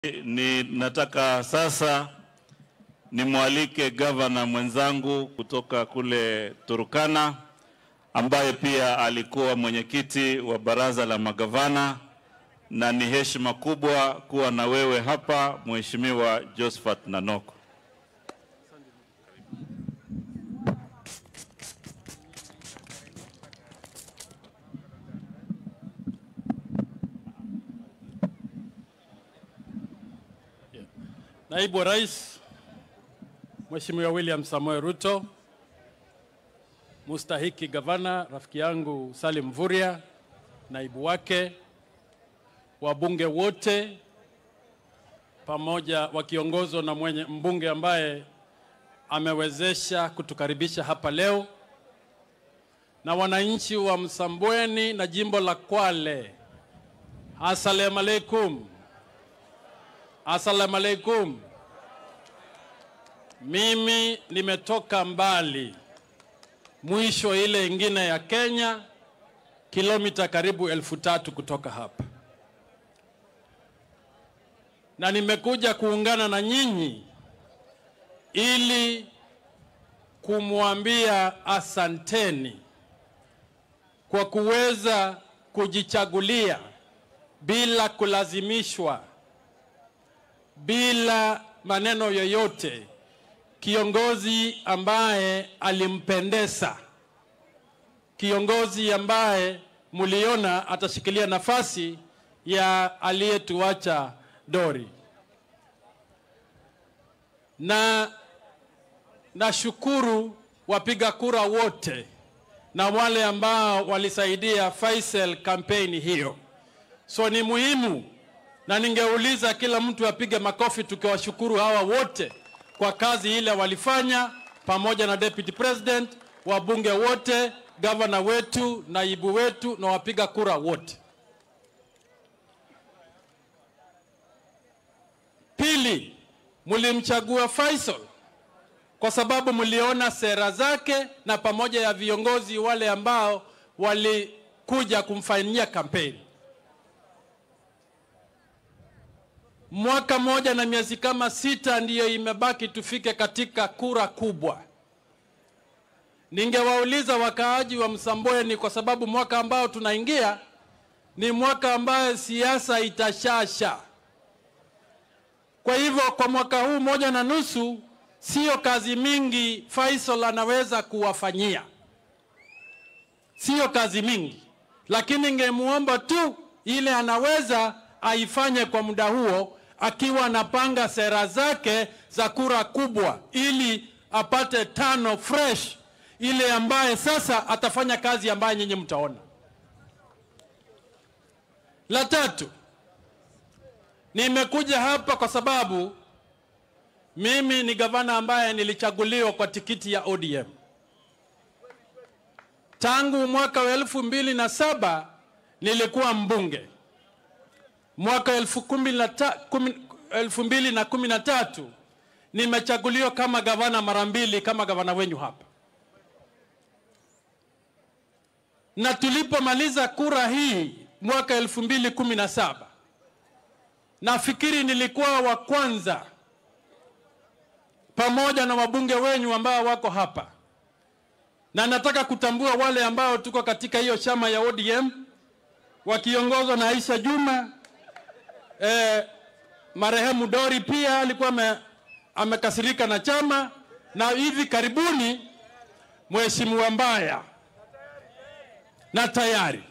Ni nataka sasa nimwalike gavana mwenzangu kutoka kule Turkana ambaye pia alikuwa mwenyekiti wa baraza la magavana, na ni heshima kubwa kuwa na wewe hapa, Mheshimiwa Josephat Nanoko. Naibu wa Rais Mheshimiwa William Samoei Ruto, mustahiki gavana rafiki yangu Salim Mvurya, naibu wake, wabunge wote pamoja wakiongozwa na mwenye mbunge ambaye amewezesha kutukaribisha hapa leo, na wananchi wa Msambweni na jimbo la Kwale, assalamu alaikum. Assalamu alaikum. Mimi nimetoka mbali, mwisho ile ingine ya Kenya, kilomita karibu elfu tatu kutoka hapa, na nimekuja kuungana na nyinyi ili kumwambia asanteni kwa kuweza kujichagulia bila kulazimishwa bila maneno yoyote, kiongozi ambaye alimpendeza, kiongozi ambaye mliona atashikilia nafasi ya aliyetuacha Dori. Na nashukuru wapiga kura wote na wale ambao walisaidia Faisal kampeni hiyo. So ni muhimu na ningeuliza kila mtu apige makofi tukiwashukuru hawa wote kwa kazi ile walifanya, pamoja na deputy president, wabunge wote, gavana wetu, naibu wetu na wapiga kura wote. Pili, mlimchagua Faisal kwa sababu mliona sera zake na pamoja ya viongozi wale ambao walikuja kumfanyia kampeni. mwaka moja na miezi kama sita ndiyo imebaki tufike katika kura kubwa. Ningewauliza wakaaji wa Msambweni, kwa sababu mwaka ambao tunaingia ni mwaka ambayo siasa itashasha. Kwa hivyo kwa mwaka huu moja na nusu, sio kazi mingi Faisal anaweza kuwafanyia, sio kazi mingi, lakini ningemuomba tu ile anaweza aifanye kwa muda huo akiwa anapanga sera zake za kura kubwa, ili apate tano fresh, ile ambaye sasa atafanya kazi ambayo nyinyi mtaona. La tatu, nimekuja hapa kwa sababu mimi ni gavana ambaye nilichaguliwa kwa tikiti ya ODM tangu mwaka wa elfu mbili na saba nilikuwa mbunge mwaka elfu, kumi na ta, kumi, elfu mbili na kumi na tatu nimechaguliwa kama gavana mara mbili kama gavana wenyu hapa, na tulipomaliza kura hii mwaka elfu mbili kumi na saba nafikiri nilikuwa wa kwanza pamoja na wabunge wenyu ambao wako hapa, na nataka kutambua wale ambao tuko katika hiyo chama ya ODM wakiongozwa na Aisha Juma eh, marehemu Dori pia alikuwa me, amekasirika na chama, na hivi karibuni Mheshimiwa Mbaya na tayari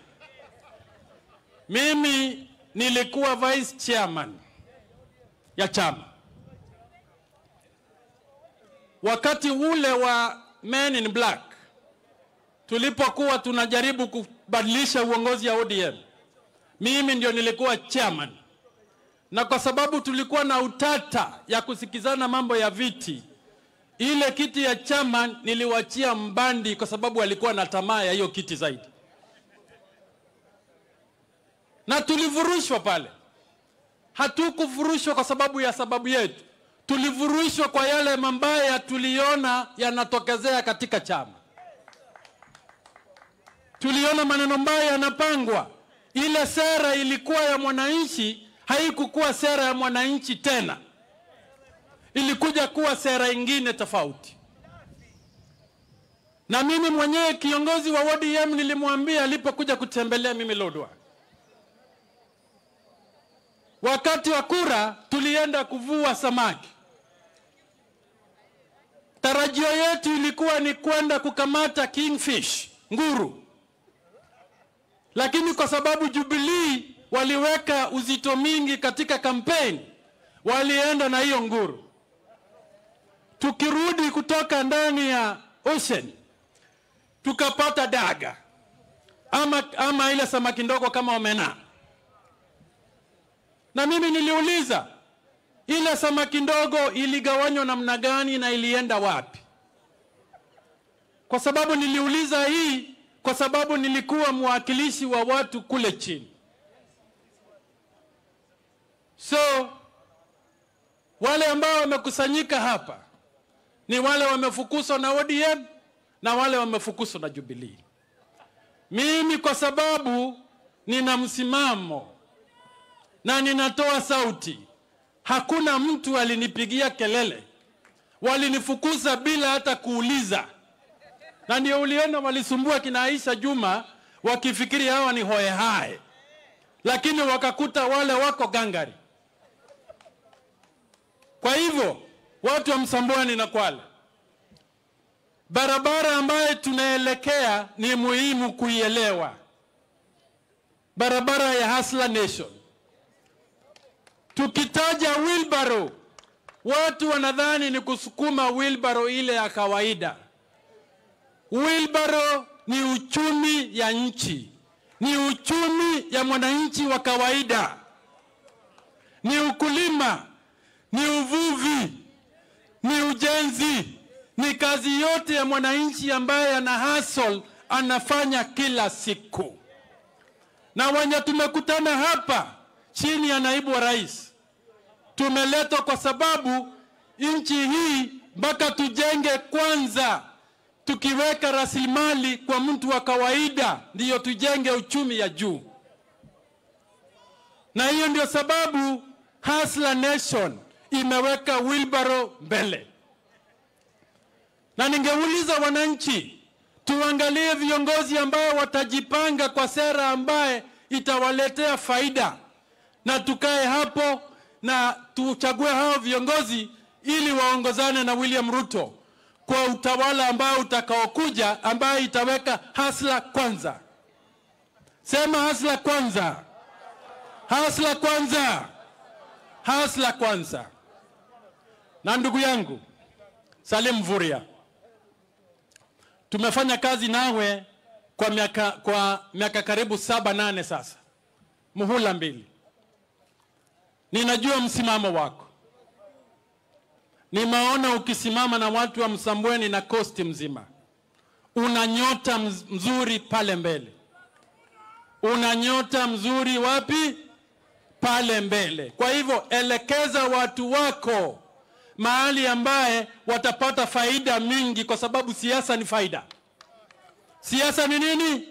mimi nilikuwa vice chairman ya chama wakati ule wa Men in Black, tulipokuwa tunajaribu kubadilisha uongozi ya ODM, mimi ndio nilikuwa chairman na kwa sababu tulikuwa na utata ya kusikizana mambo ya viti, ile kiti ya chama niliwachia Mbandi kwa sababu alikuwa na tamaa ya hiyo kiti zaidi, na tulivurushwa pale. Hatukuvurushwa kwa sababu ya sababu yetu, tulivurushwa kwa yale mambaya tuliona yanatokezea katika chama. Tuliona maneno mbaya yanapangwa, ile sera ilikuwa ya mwananchi haikukuwa sera ya mwananchi tena, ilikuja kuwa sera ingine tofauti. Na mimi mwenyewe kiongozi wa ODM nilimwambia alipokuja kutembelea mimi Lodwar, wakati wa kura tulienda kuvua samaki. Tarajio yetu ilikuwa ni kwenda kukamata kingfish, nguru, lakini kwa sababu Jubilee waliweka uzito mingi katika kampeni, walienda na hiyo nguru. Tukirudi kutoka ndani ya ocean tukapata daga ama, ama ile samaki ndogo kama omena, na mimi niliuliza ile samaki ndogo iligawanywa namna gani na ilienda wapi? Kwa sababu niliuliza hii kwa sababu nilikuwa mwakilishi wa watu kule chini. So wale ambao wamekusanyika hapa ni wale wamefukuzwa na ODM na wale wamefukuzwa na Jubilee. Mimi kwa sababu nina msimamo na ninatoa sauti, hakuna mtu alinipigia kelele, walinifukuza bila hata kuuliza, na ndio uliona walisumbua kina Aisha Juma wakifikiri hawa ni hoehae, lakini wakakuta wale wako gangari. Kwa hivyo watu wa Msambweni na Kwale, barabara ambayo tunaelekea ni muhimu kuielewa, barabara ya Hustler Nation. Tukitaja wheelbarrow, watu wanadhani ni kusukuma wheelbarrow ile ya kawaida. Wheelbarrow ni uchumi ya nchi, ni uchumi ya mwananchi wa kawaida, ni ukulima, ni uvuvi, ni ujenzi, ni kazi yote ya mwananchi ambaye ana hustle anafanya kila siku. Na wenye tumekutana hapa chini ya naibu wa rais, tumeletwa kwa sababu nchi hii mpaka tujenge kwanza, tukiweka rasilimali kwa mtu wa kawaida, ndiyo tujenge uchumi ya juu. Na hiyo ndio sababu Hustler Nation imeweka wheelbarrow mbele. Na ningeuliza wananchi, tuangalie viongozi ambao watajipanga kwa sera ambaye itawaletea faida, na tukae hapo na tuchague hao viongozi ili waongozane na William Ruto kwa utawala ambao utakaokuja, ambaye itaweka hasla kwanza. Sema hasla kwanza, hasla kwanza, hasla kwanza. Na ndugu yangu Salim Mvurya, tumefanya kazi nawe kwa miaka, kwa miaka karibu saba nane sasa, muhula mbili. Ninajua msimamo wako, nimeona ukisimama na watu wa Msambweni na kosti mzima. Una nyota mz- mzuri pale mbele, una nyota mzuri wapi? Pale mbele. Kwa hivyo elekeza watu wako mahali ambaye watapata faida mingi, kwa sababu siasa ni faida. Siasa ni nini?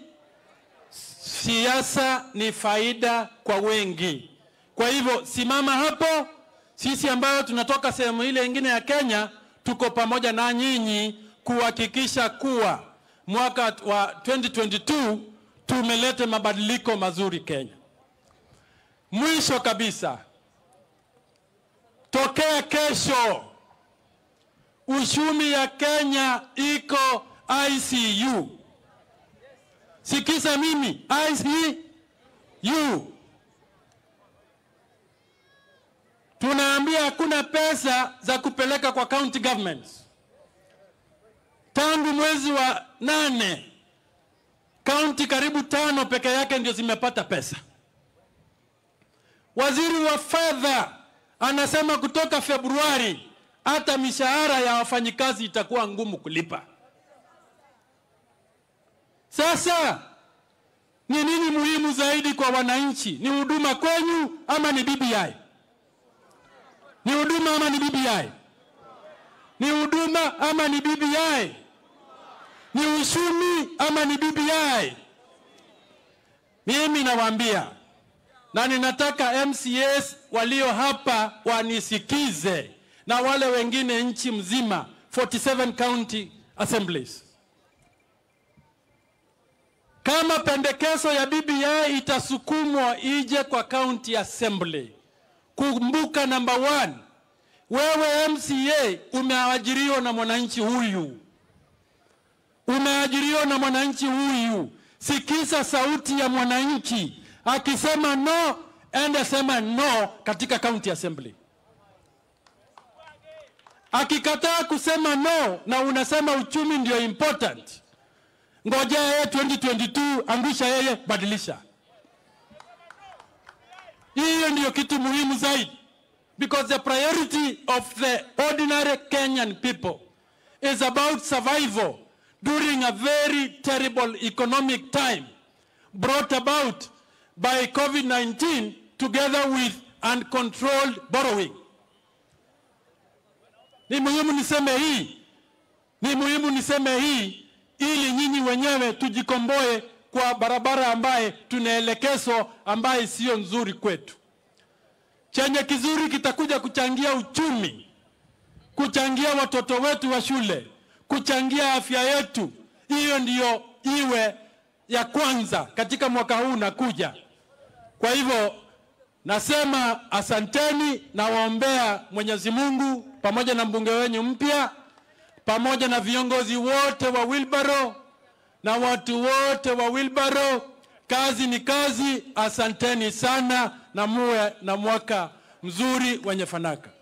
Siasa ni faida kwa wengi. Kwa hivyo simama hapo. Sisi ambayo tunatoka sehemu ile ingine ya Kenya tuko pamoja na nyinyi kuhakikisha kuwa mwaka wa 2022 tumeleta mabadiliko mazuri Kenya. Mwisho kabisa, tokea kesho uchumi ya Kenya iko ICU. Sikiza mimi, ICU. Tunaambia hakuna pesa za kupeleka kwa county governments. Tangu mwezi wa nane, kaunti karibu tano peke yake ndio zimepata pesa. Waziri wa fedha anasema kutoka Februari hata mishahara ya wafanyikazi itakuwa ngumu kulipa. Sasa ni nini muhimu zaidi kwa wananchi? Ni huduma kwenyu ama ni BBI? Ni huduma ama ni BBI? Ni huduma ama ni BBI? Ni uchumi ama ni BBI? Mimi nawaambia na ninataka MCAs walio hapa wanisikize na wale wengine nchi mzima 47 county assemblies. Kama pendekezo ya BBI itasukumwa ije kwa county assembly, kumbuka number one, wewe MCA umeajiriwa na mwananchi huyu, umeajiriwa na mwananchi huyu. Sikiza sauti ya mwananchi akisema no, ende sema no katika county assembly. Akikataa kusema no na unasema uchumi ndio important, ngoja yeye 2022, angusha yeye, badilisha. Hiyo ndiyo kitu muhimu zaidi, because the priority of the ordinary Kenyan people is about survival during a very terrible economic time brought about by COVID-19 together with uncontrolled borrowing. Ni muhimu niseme hii, ni muhimu niseme hii ili nyinyi wenyewe tujikomboe kwa barabara ambaye tunaelekezwa ambaye sio nzuri kwetu. Chenye kizuri kitakuja kuchangia uchumi, kuchangia watoto wetu wa shule, kuchangia afya yetu. Hiyo ndiyo iwe ya kwanza katika mwaka huu unakuja. Kwa hivyo nasema asanteni, nawaombea Mwenyezi Mungu pamoja na mbunge wenyu mpya pamoja na viongozi wote wa Wilbaro na watu wote wa Wilbaro. Kazi ni kazi. Asanteni sana na muwe na mwaka mzuri wenye fanaka.